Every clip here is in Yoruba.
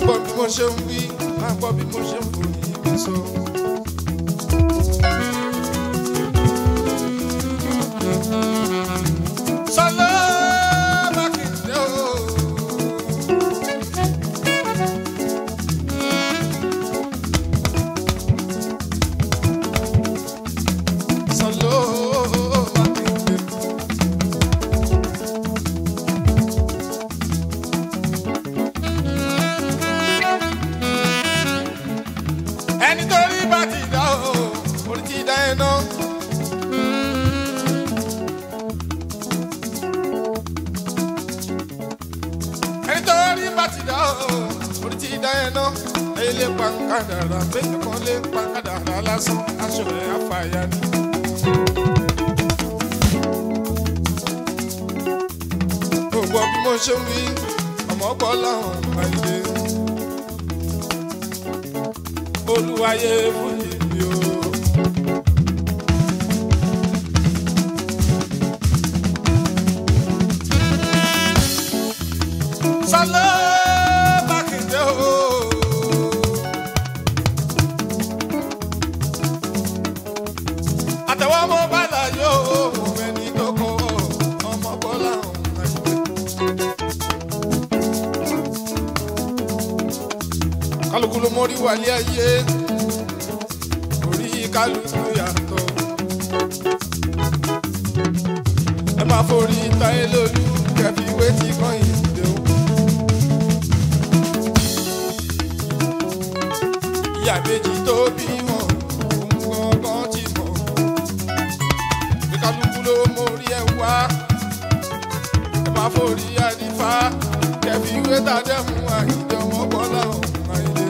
gbọ́ bí mo ṣe ń wí máa gbọ́ bí mo ṣe ń fò ní ibi sọ. Sọlá Mákindé o. Sọlá Mákindé. ẹni tó rí bá ti dá o orí ti dá ẹ ná. ẹni tó rí bá ti dá o orí ti dá ẹ ná. ilé pankadàrà bẹ́ẹ̀ kan lé pankadàrà lásán aṣọ ẹ̀ àfàyà ni. gbogbo bí mo ṣe ń wí ọmọ gbọ́ láwọn àìlè olúwayé fún ìbí o. Sọlá Mákindé o. àtẹ̀wọ́ ọmọ bàlá yóò mú ẹni tó kọ́ ọmọ bọ́lá ọ̀hún àìpẹ́. kálukú ló mórí wálé ayé orí kálukú yàtọ̀ ẹ máa forí táyé lólu kẹfì wétí kan ìdè o. ìyá méjì tó bí wọn òun gangan ti mọ̀ bí kálukú ló mórí ẹ wá ẹ máa forí àdìfá kẹfì wétà dẹ́mu àìjọ mọ́kànlá ọ̀hún àìlè.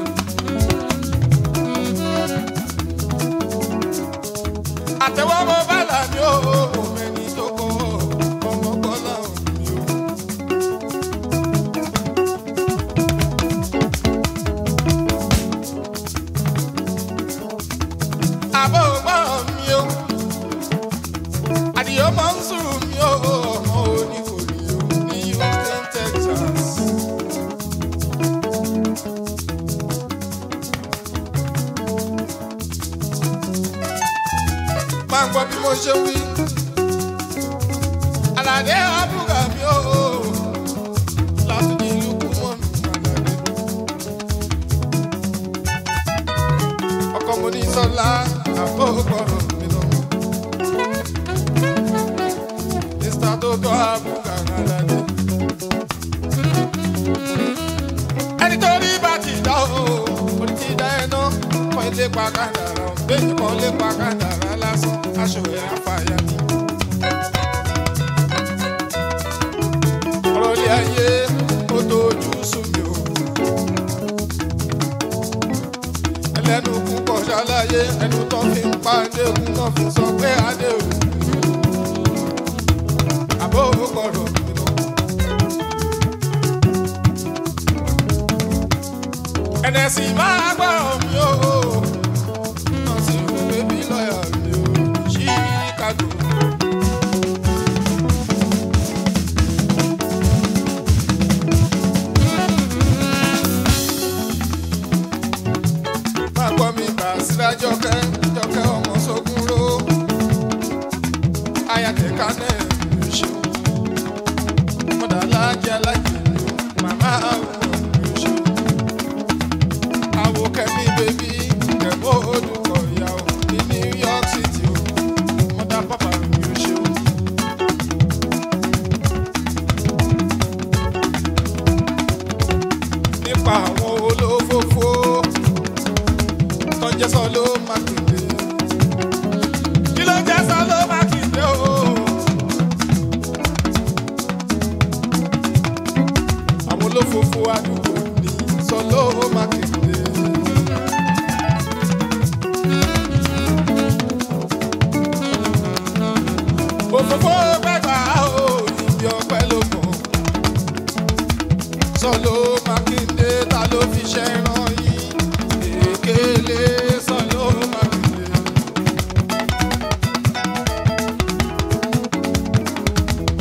àtẹwọ́ mọ bàlá mi ò mẹ́ni tó kọ́ ọmọ bọ́lá mi ò. àbọ̀ gbọ́ràn mi ò àdìyó máa ń sùn mi ò ọmọ oníkòlì ò ní Houston, Texas. máa ń gbọ́ bí mo ṣe ń wí. Àlàdé àbúrò mi ò láti ní ìlú kú mọ́ mi Àlàdé. Ọkọ mo ní sọ́lá àbókọ̀rọ̀ mi lọ. Mr. Tótó àbúrò Àlàdé. Ẹni tó rí bá ti dá o, orí ti dá ẹ náà, kọ́ ilé pa kádàrá, bẹ́ẹ̀ kọ́ ilé pa kádàrá lásán, aṣọ ẹ̀ àfàyà ni. ọ̀rọ̀ ilé ayé ó tójú sùn mí o. ẹlẹ́nu kún kọ̀ ṣàlàyé ẹnu tó fi ń pa adéhùn náà fi sọ pé adéhùn. àbó kọ̀rọ̀ mi lọ. ẹnẹsì máa gbọ́rọ̀ mi o. náà sì rú bébí lọ́ọ̀yà mi o. Chicago. máa gbọ́ mi bá síra jọkẹ́ jọkẹ́ ọmọ sógun ró ayatollah náà ló ṣe mọ̀dà alájẹ alájẹ ló màmá àwọn ló ṣe àwò kẹ́mi bèbí kẹ́mọ́ olùkọ́ ìyàwó ní New York City o mọ̀dà pápá ló ṣe o. nípa àwọn olófófó tó ń jẹ́ sọ ló Mákindé. kí ló ń jẹ́ sọ ló Mákindé o. àwọn olófófó àdúgbò ní sọ ló Mákindé. òfófó gbẹgbà o ìbí ọpẹ ló mọ sọ ló Mákindé ta ló fi ṣẹ́ ràn yín èkéle sọ ló Mákindé.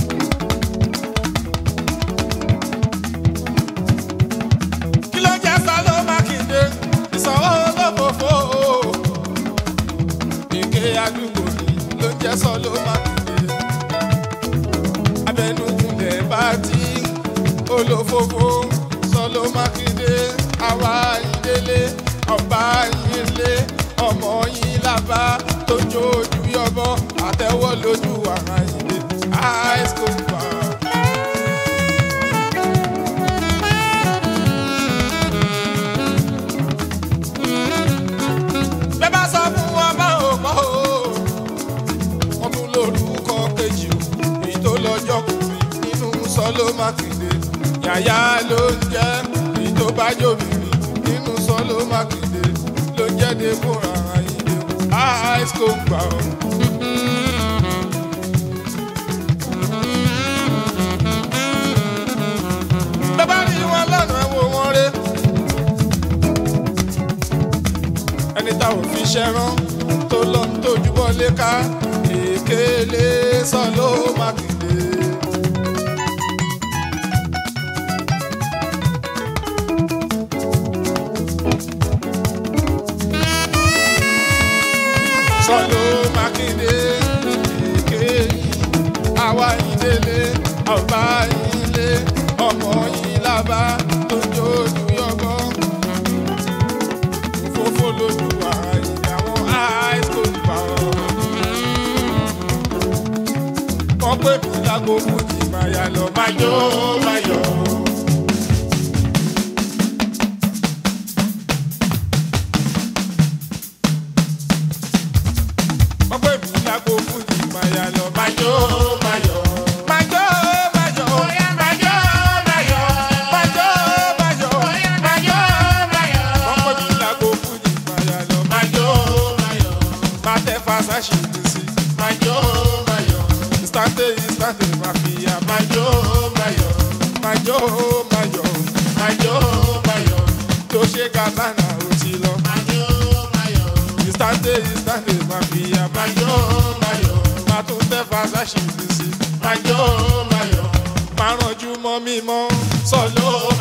kí ló jẹ́ sọ fòfò sọlọ mákindé àwa ìdílé ọba ìdílé ọmọ yín làbá tó jójú yọbọ àtẹwọ́ lójú ara ìdè high school bar. bẹ́ẹ̀ bá sọ fún wọn bá ò gbọ́ o wọ́n tún lórúkọ kejì o èyí tó lọ́jọ́ kùnrin nínú sọ́lọ́ mákindé yàyà ló ń jẹ́ èyí tó bá jòbìnrin nínú sọ́lọ́ mákindé ló ń jẹ́ débùrà ayíǹde o high school gbà o. bẹ́ẹ̀ bá rí wọn lọ́nà ẹ̀ wò wọ́n ré. ẹni tá ò fi ṣẹ́rán tó lọ ń tójú bọ́lé ká èkéle sọ ló mákindé. sọ ló mákindé èké àwa yìí délé ọba yìí lé ọmọ yìí lábá tó ń jójú yọgbọ́n fòfò lójú àìyá wọn high school gbà ọ́. wọ́n pè mí lágbo fújì máa yà lọ máa jó máa yọ̀. wọ́n pè mí lágbo fújì máa yà lọ máa jó máa yọ̀. máa jó máa yọ̀. máa jó máa yọ̀. máa jó máa yọ̀. máa jó máa yọ̀. wọ́n pè mí lágbo fújì máa yà lọ máa jó máa yọ̀. máa tẹ fàṣà ṣì ní sí. máa jó máa yọ̀. ìstáǹtẹ̀ ìstáǹtẹ̀ máa fi yà máa jó máa yọ̀. máa jó máa yọ̀. máa jó máa yọ̀. tó ṣe kàtànà ó ti lọ. máa jó máa yọ̀. ìstáǹtẹ̀ ìstáǹtẹ̀ máa fi yà máa jó máa yọ̀. máa tún tẹ fàṣà ṣì ní sí. máa jó máa yọ̀. máa rànjú mọ́ mímọ́ sọ lóò.